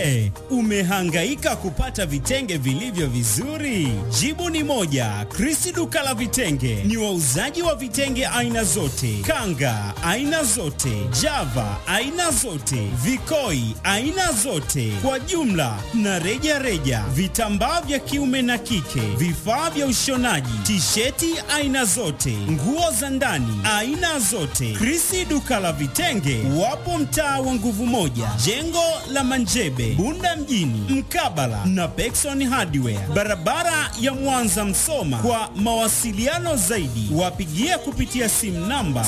Je, umehangaika kupata vitenge vilivyo vizuri? Jibu ni moja. Krisi duka la vitenge ni wauzaji wa vitenge aina zote, kanga aina zote, java aina zote, vikoi aina zote, kwa jumla na reja reja, vitambaa vya kiume na kike, vifaa vya ushonaji, tisheti aina zote, nguo za ndani aina zote. Krisi duka la vitenge wapo mtaa wa nguvu moja, jengo la Manjebe, Bunda mjini, mkabala na Pekson Hardware, barabara ya Mwanza Msoma. Kwa mawasiliano zaidi, wapigie kupitia simu namba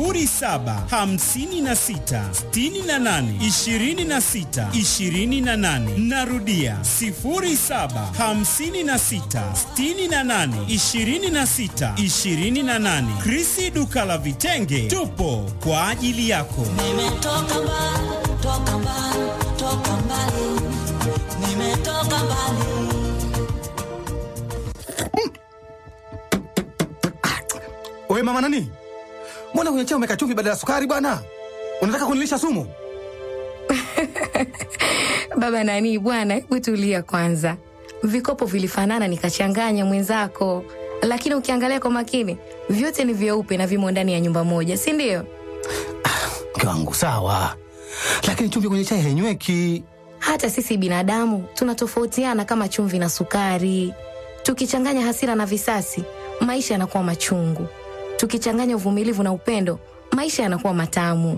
0756682628. Narudia 0756682628. Krisi duka la vitenge, tupo kwa ajili yako. Nimetoka mbali, toka mbali, toka mbali. Nimetoka mbali. Wewe mama nani? Mbona kwenye chai umeweka chumvi badala ya sukari bwana? Unataka kunilisha sumu? Baba nani bwana, hebu tulia kwanza. Vikopo vilifanana nikachanganya mwenzako, lakini ukiangalia kwa makini vyote ni vyeupe na vimo ndani ya nyumba moja, si ndio? Mke wangu sawa, lakini chumvi kwenye chai hainyweki. Hata sisi binadamu tunatofautiana kama chumvi na sukari. Tukichanganya hasira na visasi, maisha yanakuwa machungu. Tukichanganya uvumilivu na upendo, maisha yanakuwa matamu.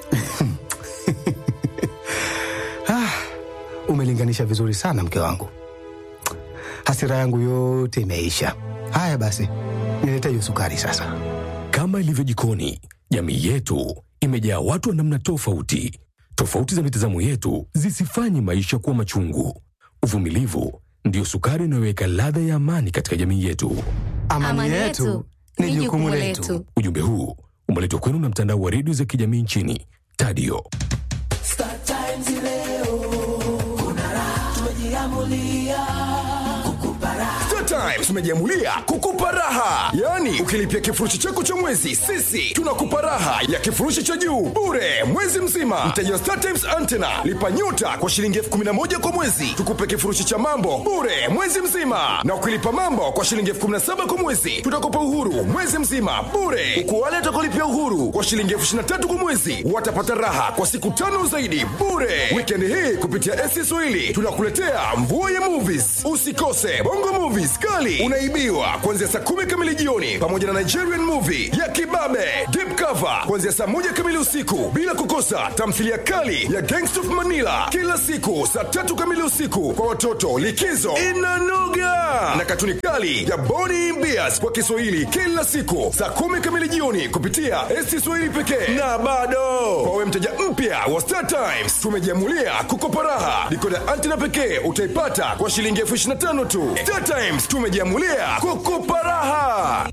Ah, umelinganisha vizuri sana mke wangu, hasira yangu yote imeisha. Haya basi, nilete hiyo sukari sasa. Kama ilivyo jikoni, jamii yetu imejaa watu wa namna tofauti. Tofauti za mitazamo yetu zisifanye maisha kuwa machungu. Uvumilivu ndiyo sukari inayoweka ladha ya amani katika jamii yetu. Amani, yetu ni jukumu letu. Ujumbe huu umeletwa kwenu na mtandao wa redio za kijamii nchini Tadio. Star Times leo kuna raha, tumejiamulia kukupa raha. Star Times tumejiamulia kukupa raha, yaani ukilipia kifurushi chako cha mwezi, sisi tunakupa raha ya kifurushi cha juu bure mwezi mzima. Mteja wa Star Times Antenna lipa nyota kwa shilingi elfu kumi na moja kwa mwezi, tukupe kifurushi cha mambo bure mwezi mzima, na ukilipa mambo kwa shilingi elfu kumi na saba kwa mwezi, tutakupa uhuru mwezi mzima bure, huku wale watakaolipia uhuru kwa shilingi elfu ishirini na tatu kwa mwezi watapata raha kwa siku tano zaidi bure. Wikendi hii kupitia SC Swahili tunakuletea mvua ya movies. Usikose Bongo Movies kali unaibiwa kuanzia saa kumi kamili jioni, pamoja na Nigerian movie ya Kibabe Deep Cover kuanzia saa moja kamili usiku, bila kukosa tamthilia kali ya Gangsta of Manila kila siku saa tatu kamili usiku. Kwa watoto likizo inanoga, na katuni kali ya Boni Bears kwa Kiswahili kila siku saa kumi kamili jioni kupitia SC Swahili pekee. Na bado kwa wewe mteja mpya wa Star Times tumejiamulia kukopa raha. Dikoda antena pekee utaipata kwa shilingi elfu ishirini na tano tu. Star Times tumejiamulia kukupa raha.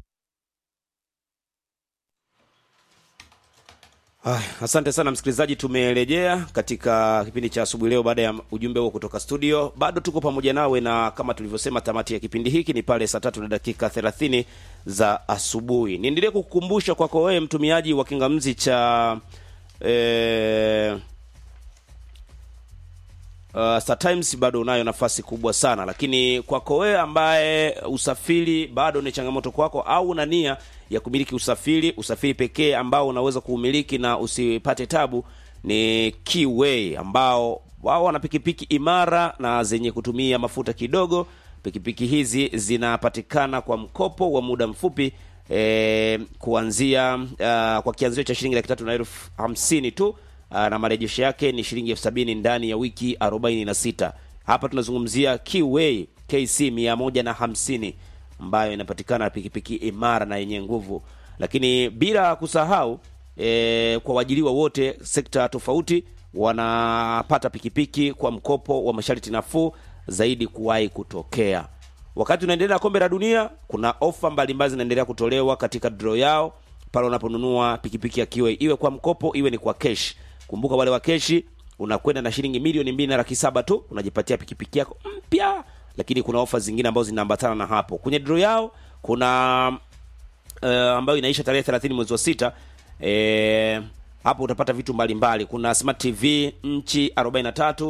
Ah, asante sana msikilizaji, tumerejea katika kipindi cha asubuhi leo baada ya ujumbe huo kutoka studio. Bado tuko pamoja nawe, na kama tulivyosema, tamati ya kipindi hiki ni pale saa tatu na dakika thelathini za asubuhi. Niendelee kukukumbusha kwako wewe mtumiaji wa kingamzi cha eh, Uh, Star Times bado unayo nafasi kubwa sana, lakini kwako wewe ambaye usafiri bado ni changamoto kwako, au una nia ya kumiliki usafiri, usafiri pekee ambao unaweza kuumiliki na usipate tabu ni Keyway, ambao wao wana pikipiki imara na zenye kutumia mafuta kidogo. Pikipiki hizi zinapatikana kwa mkopo wa muda mfupi eh, kuanzia uh, kwa kianzio cha shilingi laki tatu na elfu hamsini tu Aa, na marejesho yake ni shilingi elfu sabini ndani ya wiki arobaini na sita. Hapa tunazungumzia Keyway KC mia moja na hamsini ambayo inapatikana pikipiki imara na yenye nguvu, lakini bila kusahau e, kwa waajiriwa wote sekta tofauti wanapata pikipiki kwa mkopo wa masharti nafuu zaidi kuwahi kutokea. Wakati unaendelea na kombe la dunia, kuna ofa mbalimbali zinaendelea kutolewa katika draw yao pale unaponunua pikipiki ya Keyway, iwe kwa mkopo iwe ni kwa cash. Kumbuka wale wa keshi unakwenda na shilingi milioni mbili na laki saba tu unajipatia pikipiki yako mpya, lakini kuna ofa zingine ambazo zinaambatana na hapo. Kwenye draw yao kuna uh, ambayo inaisha tarehe 30 mwezi wa sita. Eh, hapo utapata vitu mbalimbali mbali. Kuna smart TV nchi 43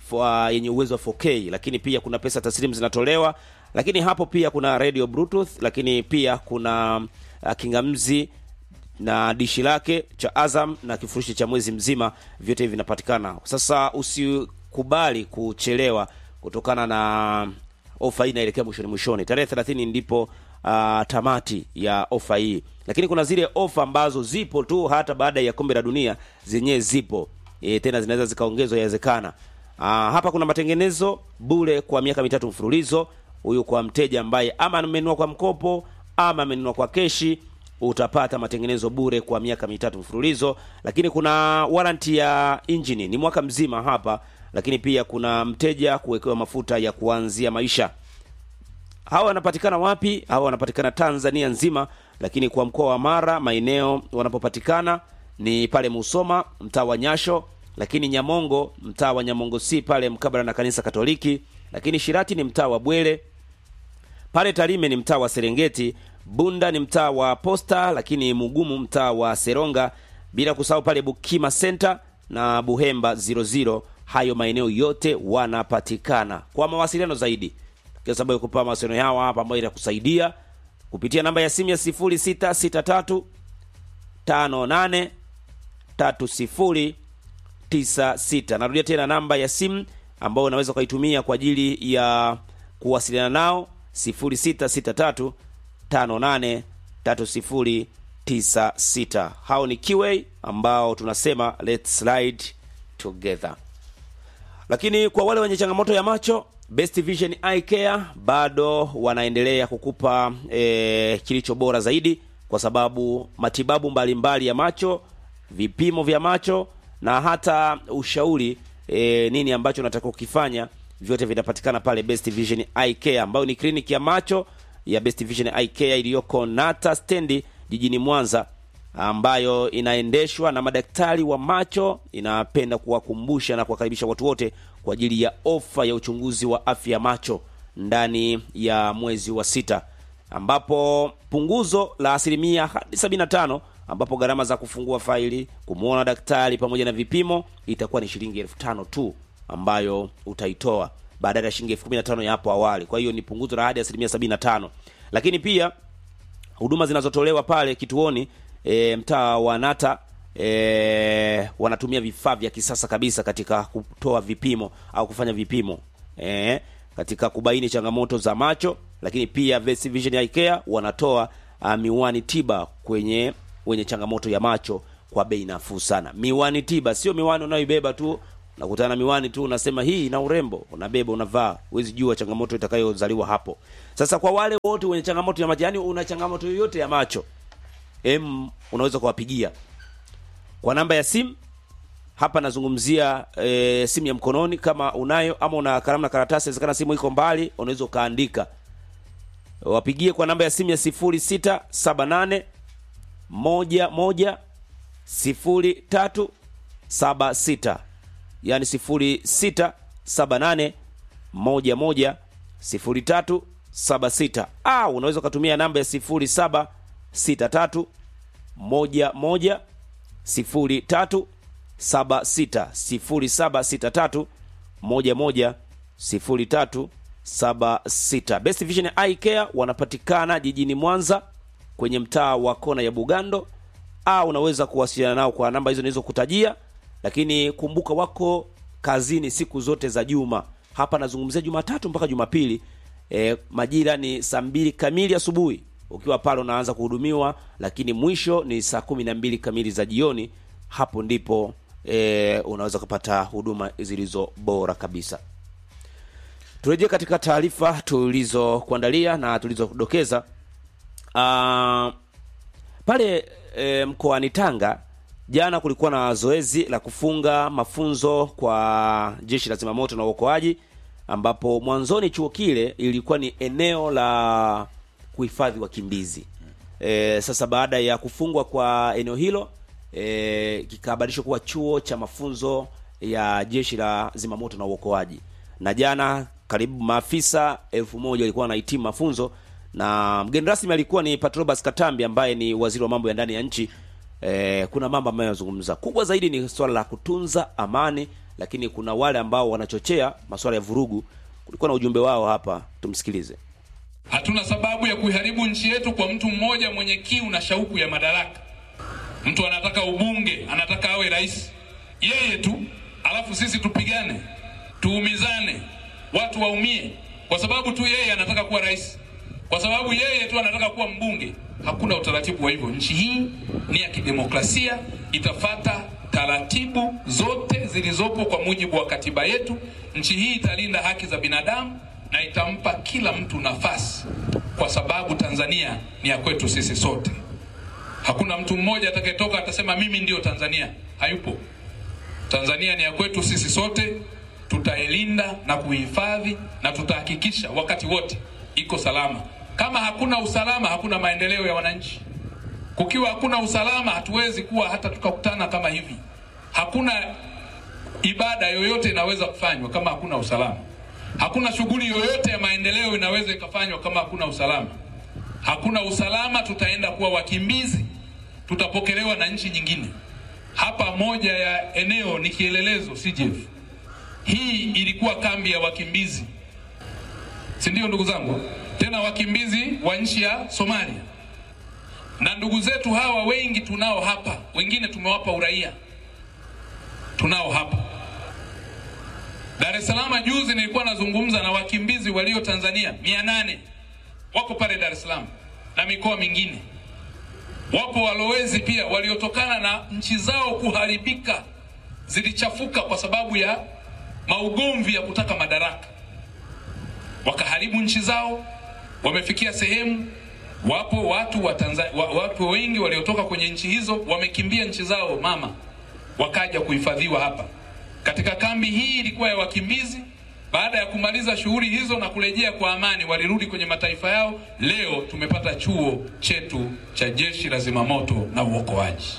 uh, yenye uwezo wa 4K, lakini pia kuna pesa taslimu zinatolewa, lakini hapo pia kuna radio bluetooth, lakini pia kuna uh, kingamzi na dishi lake cha Azam na kifurushi cha mwezi mzima, vyote hivi vinapatikana. Sasa usikubali kuchelewa kutokana na ofa hii inaelekea mwishoni mwishoni. Tarehe 30 ndipo uh, tamati ya ofa hii, lakini kuna zile ofa ambazo zipo tu hata baada ya kombe la dunia zenyewe zipo e, tena zinaweza zikaongezwa yawezekana. Uh, hapa kuna matengenezo bure kwa miaka mitatu mfululizo. Huyu kwa mteja ambaye ama amenunua kwa mkopo ama amenunua kwa keshi utapata matengenezo bure kwa miaka mitatu mfululizo, lakini kuna warranty ya injini ni mwaka mzima hapa, lakini pia kuna mteja kuwekewa mafuta ya kuanzia maisha. Hawa wanapatikana wapi? Hawa wanapatikana Tanzania nzima, lakini kwa mkoa wa Mara maeneo wanapopatikana ni pale Musoma mtaa wa Nyasho, lakini Nyamongo mtaa wa Nyamongo si pale mkabala na kanisa Katoliki, lakini Shirati ni mtaa wa Bwele, pale Tarime ni mtaa wa Serengeti, Bunda ni mtaa wa Posta, lakini Mugumu mtaa wa Seronga, bila kusahau pale Bukima Center na Buhemba 00. Hayo maeneo yote wanapatikana. Kwa mawasiliano zaidi, kwa sababu kupa mawasiliano yao hapa ambayo itakusaidia kupitia namba ya simu ya 0663 58 30 96. Narudia tena namba ya simu ambayo unaweza ukaitumia kwa ajili ya kuwasiliana nao 0663 583096. Hao ni Kiway ambao tunasema let's ride together. Lakini kwa wale wenye changamoto ya macho, Best Vision Eye Care bado wanaendelea kukupa e, kilicho bora zaidi, kwa sababu matibabu mbalimbali mbali ya macho, vipimo vya macho na hata ushauri e, nini ambacho unatakiwa kukifanya, vyote vinapatikana pale Best Vision Eye Care ambayo ni kliniki ya macho ya Best Vision Eye Care iliyoko Nata stendi jijini Mwanza, ambayo inaendeshwa na madaktari wa macho. Inapenda kuwakumbusha na kuwakaribisha watu wote kwa ajili ya ofa ya uchunguzi wa afya ya macho ndani ya mwezi wa sita, ambapo punguzo la asilimia hadi 75 ambapo gharama za kufungua faili, kumwona daktari pamoja na vipimo itakuwa ni shilingi elfu tano tu ambayo utaitoa badala ya shilingi elfu kumi na tano ya hapo awali. Kwa hiyo ni punguzo la hadi asilimia sabini na tano. Lakini pia huduma zinazotolewa pale kituoni e, mtaa wa Nata e, wanatumia vifaa vya kisasa kabisa katika kutoa vipimo au kufanya vipimo e, katika kubaini changamoto za macho. Lakini pia Best Vision Eye Care wanatoa uh, miwani tiba kwenye wenye changamoto ya macho kwa bei nafuu sana. Miwani tiba sio miwani unayoibeba tu nakutana na miwani tu unasema hii ina urembo, unabeba unavaa, huwezi jua changamoto itakayozaliwa hapo. Sasa kwa wale wote wenye changamoto ya macho, yani una changamoto yoyote ya macho, em, unaweza kuwapigia kwa namba ya simu hapa. Nazungumzia e, simu ya mkononi kama unayo, ama una kalamu na karatasi, inawezekana simu iko mbali, unaweza ukaandika, wapigie kwa namba ya simu ya 0678 moja moja sifuri tatu saba sita yani sifuri sita saba nane moja moja sifuri tatu saba sita au unaweza ukatumia namba ya sifuri saba sita tatu moja moja sifuri tatu saba sita sifuri saba sita tatu moja moja sifuri tatu saba sita. Best Vision Eye Care wanapatikana jijini Mwanza kwenye mtaa wa kona ya Bugando, au unaweza kuwasiliana nao kwa namba hizo nilizokutajia lakini kumbuka wako kazini siku zote za juma. Hapa nazungumzia Jumatatu mpaka Jumapili. E, majira ni saa mbili kamili asubuhi ukiwa pale unaanza kuhudumiwa, lakini mwisho ni saa kumi na mbili kamili za jioni. Hapo ndipo e, unaweza kupata huduma zilizo bora kabisa. Turejee katika taarifa tulizokuandalia na tulizodokeza. Uh, pale e, mkoani Tanga jana kulikuwa na zoezi la kufunga mafunzo kwa jeshi la zimamoto na uokoaji, ambapo mwanzoni chuo kile ilikuwa ni eneo la kuhifadhi wakimbizi. E, sasa baada ya kufungwa kwa eneo hilo e, kikabadilishwa kuwa chuo cha mafunzo ya jeshi la zimamoto na uokoaji, na jana karibu maafisa elfu moja walikuwa wanahitimu mafunzo, na mgeni rasmi alikuwa ni Patrobas Katambi ambaye ni waziri wa mambo ya ndani ya nchi. Eh, kuna mambo ambayo yanazungumza kubwa zaidi ni swala la kutunza amani lakini kuna wale ambao wanachochea masuala ya vurugu. Kulikuwa na ujumbe wao hapa, tumsikilize. Hatuna sababu ya kuiharibu nchi yetu kwa mtu mmoja mwenye kiu na shauku ya madaraka. Mtu anataka ubunge, anataka awe rais, yeye tu, alafu sisi tupigane, tuumizane, watu waumie kwa sababu tu yeye anataka kuwa rais, kwa sababu yeye tu anataka kuwa mbunge. Hakuna utaratibu wa hivyo. Nchi hii ni ya kidemokrasia, itafata taratibu zote zilizopo kwa mujibu wa katiba yetu. Nchi hii italinda haki za binadamu na itampa kila mtu nafasi, kwa sababu Tanzania ni ya kwetu sisi sote. Hakuna mtu mmoja atakayetoka atasema mimi ndio Tanzania. Hayupo. Tanzania ni ya kwetu sisi sote, tutailinda na kuhifadhi na tutahakikisha wakati wote iko salama. Kama hakuna usalama, hakuna maendeleo ya wananchi. Kukiwa hakuna usalama, hatuwezi kuwa hata tukakutana kama hivi. Hakuna ibada yoyote inaweza kufanywa kama hakuna usalama. Hakuna shughuli yoyote ya maendeleo inaweza ikafanywa kama hakuna usalama. Hakuna usalama, tutaenda kuwa wakimbizi, tutapokelewa na nchi nyingine. Hapa moja ya eneo ni kielelezo CJF. Hii ilikuwa kambi ya wakimbizi, si ndio ndugu zangu? Tena wakimbizi wa nchi ya Somalia, na ndugu zetu hawa wengi tunao hapa, wengine tumewapa uraia, tunao hapa Dar es Salaam. Juzi nilikuwa nazungumza na wakimbizi walio Tanzania mia nane wako pale Dar es Salaam na mikoa mingine. Wapo walowezi pia waliotokana na nchi zao kuharibika, zilichafuka kwa sababu ya maugomvi ya kutaka madaraka, wakaharibu nchi zao, wamefikia sehemu. Wapo watu wa Tanzania, wa, watu wengi waliotoka kwenye nchi hizo wamekimbia nchi zao mama, wakaja kuhifadhiwa hapa katika kambi hii. Ilikuwa ya wakimbizi. Baada ya kumaliza shughuli hizo na kurejea kwa amani, walirudi kwenye mataifa yao. Leo tumepata chuo chetu cha jeshi la zimamoto na uokoaji.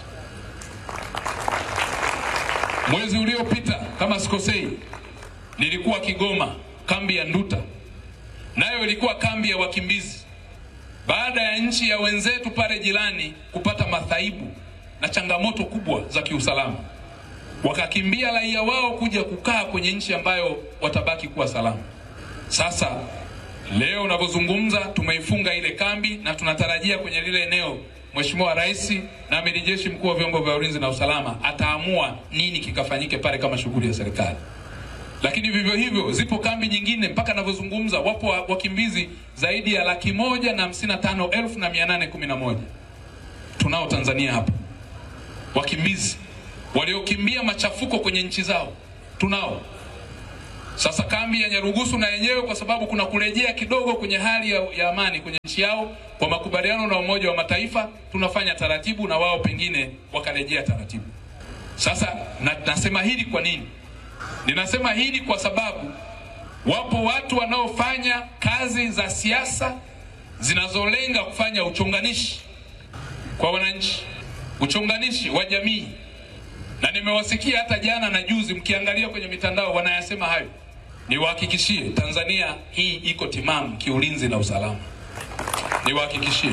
Mwezi uliopita kama sikosei, nilikuwa Kigoma, kambi ya Nduta, nayo ilikuwa kambi ya wakimbizi, baada ya nchi ya wenzetu pale jirani kupata madhaibu na changamoto kubwa za kiusalama wakakimbia raia wao kuja kukaa kwenye nchi ambayo watabaki kuwa salama. Sasa leo unavyozungumza, tumeifunga ile kambi na tunatarajia kwenye lile eneo Mheshimiwa Rais na Amiri Jeshi Mkuu wa vyombo vya ulinzi na usalama ataamua nini kikafanyike pale kama shughuli ya serikali. Lakini vivyo hivyo zipo kambi nyingine, mpaka navyozungumza wapo wakimbizi zaidi ya laki moja na hamsini na tano elfu na mia nane kumi na moja tunao Tanzania hapa wakimbizi waliokimbia machafuko kwenye nchi zao tunao. Sasa kambi ya Nyarugusu na yenyewe, kwa sababu kuna kurejea kidogo kwenye hali ya, ya amani kwenye nchi yao kwa makubaliano na Umoja wa Mataifa, tunafanya taratibu na wao pengine wakarejea taratibu. Sasa na, nasema hili kwa nini? Ninasema hili kwa sababu wapo watu wanaofanya kazi za siasa zinazolenga kufanya uchonganishi kwa wananchi, uchonganishi wa jamii na nimewasikia hata jana na juzi, mkiangalia kwenye mitandao wanayasema hayo. Niwahakikishie Tanzania hii iko timamu kiulinzi na usalama. Niwahakikishie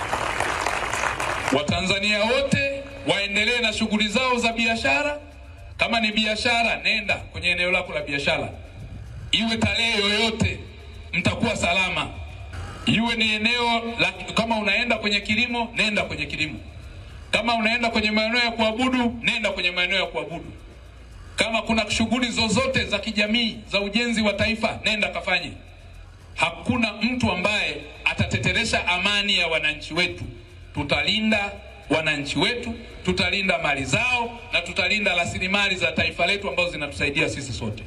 Watanzania wote waendelee na shughuli zao za biashara. Kama ni biashara, nenda kwenye eneo lako la biashara, iwe tarehe yoyote, mtakuwa salama. Iwe ni eneo la, kama unaenda kwenye kilimo, nenda kwenye kilimo kama unaenda kwenye maeneo ya kuabudu nenda kwenye maeneo ya kuabudu. Kama kuna shughuli zozote za kijamii za ujenzi wa taifa nenda kafanye. Hakuna mtu ambaye atateteresha amani ya wananchi wetu. Tutalinda wananchi wetu, tutalinda mali zao na tutalinda rasilimali za taifa letu ambazo zinatusaidia sisi sote.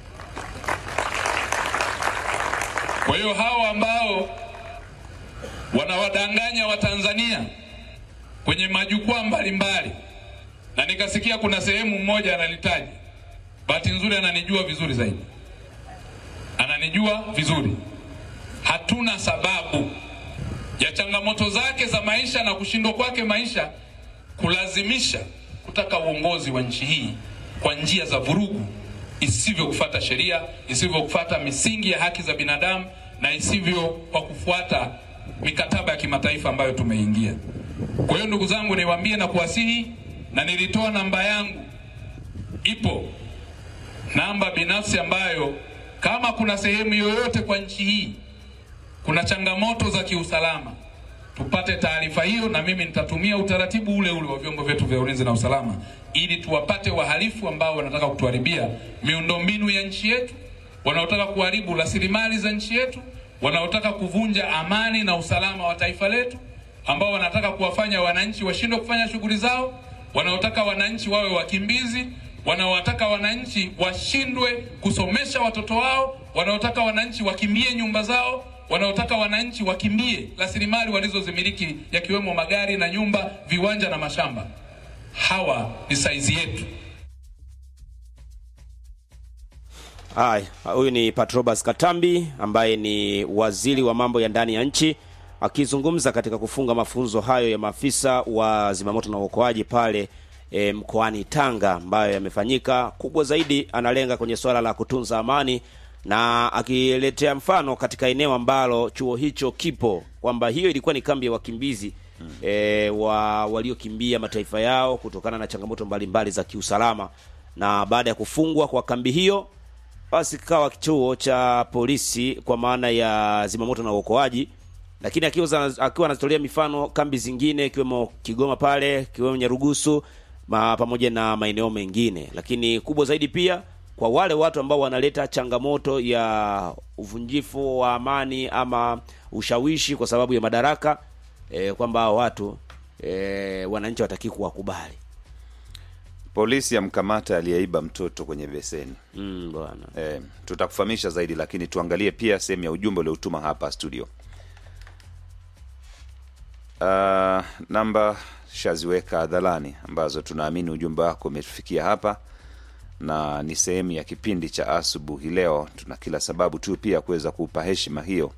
Kwa hiyo hawa ambao wanawadanganya Watanzania kwenye majukwaa mbalimbali, na nikasikia kuna sehemu mmoja analitaja. Bahati nzuri ananijua vizuri zaidi, ananijua vizuri. Hatuna sababu ya changamoto zake za maisha na kushindwa kwake maisha kulazimisha kutaka uongozi wa nchi hii kwa njia za vurugu, isivyo kufuata sheria, isivyo kufuata misingi ya haki za binadamu, na isivyo kwa kufuata mikataba ya kimataifa ambayo tumeingia. Kwa hiyo ndugu zangu, niwaambie na kuwasihi, na nilitoa namba yangu, ipo namba binafsi ambayo kama kuna sehemu yoyote kwa nchi hii kuna changamoto za kiusalama tupate taarifa hiyo, na mimi nitatumia utaratibu ule ule wa vyombo vyetu vya ulinzi na usalama ili tuwapate wahalifu ambao wanataka kutuharibia miundombinu ya nchi yetu, wanaotaka kuharibu rasilimali za nchi yetu, wanaotaka kuvunja amani na usalama wa taifa letu, ambao wanataka kuwafanya wananchi washindwe kufanya shughuli zao, wanaotaka wananchi wawe wakimbizi, wanaotaka wananchi washindwe kusomesha watoto wao, wanaotaka wananchi wakimbie nyumba zao, wanaotaka wananchi wakimbie rasilimali walizozimiliki yakiwemo magari na nyumba, viwanja na mashamba. Hawa ni saizi yetu. Haya, huyu ni Patrobas Katambi ambaye ni waziri wa mambo ya ndani ya nchi akizungumza katika kufunga mafunzo hayo ya maafisa wa zimamoto na uokoaji pale e, mkoani Tanga ambayo yamefanyika. Kubwa zaidi analenga kwenye swala la kutunza amani na akiletea mfano katika eneo ambalo chuo hicho kipo kwamba hiyo ilikuwa ni kambi ya wakimbizi hmm. e, wa waliokimbia mataifa yao kutokana na changamoto mbalimbali mbali za kiusalama, na baada ya kufungwa kwa kambi hiyo basi kikawa chuo cha polisi kwa maana ya zimamoto na uokoaji, lakini akiwa akiwa anatolea mifano kambi zingine ikiwemo Kigoma pale ikiwemo Nyarugusu ma, pamoja na maeneo mengine, lakini kubwa zaidi pia kwa wale watu ambao wanaleta changamoto ya uvunjifu wa amani ama ushawishi kwa sababu ya madaraka e, kwamba watu e, wananchi wataki kuwakubali. Polisi yamkamata aliyeiba mtoto kwenye beseni. Mm, bwana. E, tutakufahamisha zaidi, lakini tuangalie pia sehemu ya ujumbe uliotuma hapa studio. Uh, namba shaziweka hadharani ambazo tunaamini ujumbe wako umetufikia hapa na ni sehemu ya kipindi cha asubuhi leo. Tuna kila sababu tu pia kuweza kuupa heshima hiyo.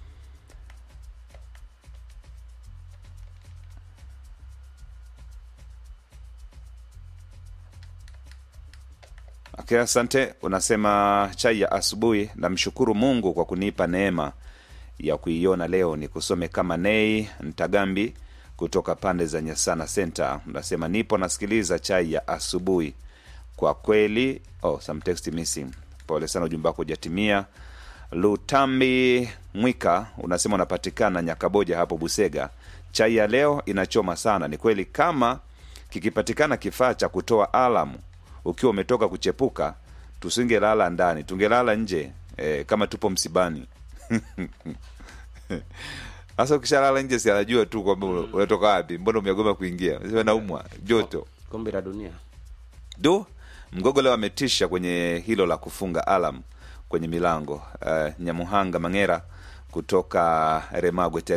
Okay, asante. Unasema chai ya asubuhi, namshukuru Mungu kwa kunipa neema ya kuiona leo. Ni kusome kama Nei Ntagambi kutoka pande za Nyasana Center. Unasema nipo nasikiliza chai ya asubuhi kwa kweli. Oh, some text missing. Pole sana, ujumbe wako hujatimia. Lutambi Mwika unasema unapatikana Nyakaboja hapo Busega. Chai ya leo inachoma sana. Ni kweli, kama kikipatikana kifaa cha kutoa alamu ukiwa umetoka kuchepuka, tusingelala ndani, tungelala nje e, kama tupo msibani Sasa ukishalala nje, si anajua tu kwamba unatoka wapi, mbona umegoma kuingia? Sema naumwa joto. Kombe la dunia. Do mgogo leo ametisha kwenye hilo la kufunga alam kwenye milango. Uh, Nyamuhanga Mangera kutoka Remagwe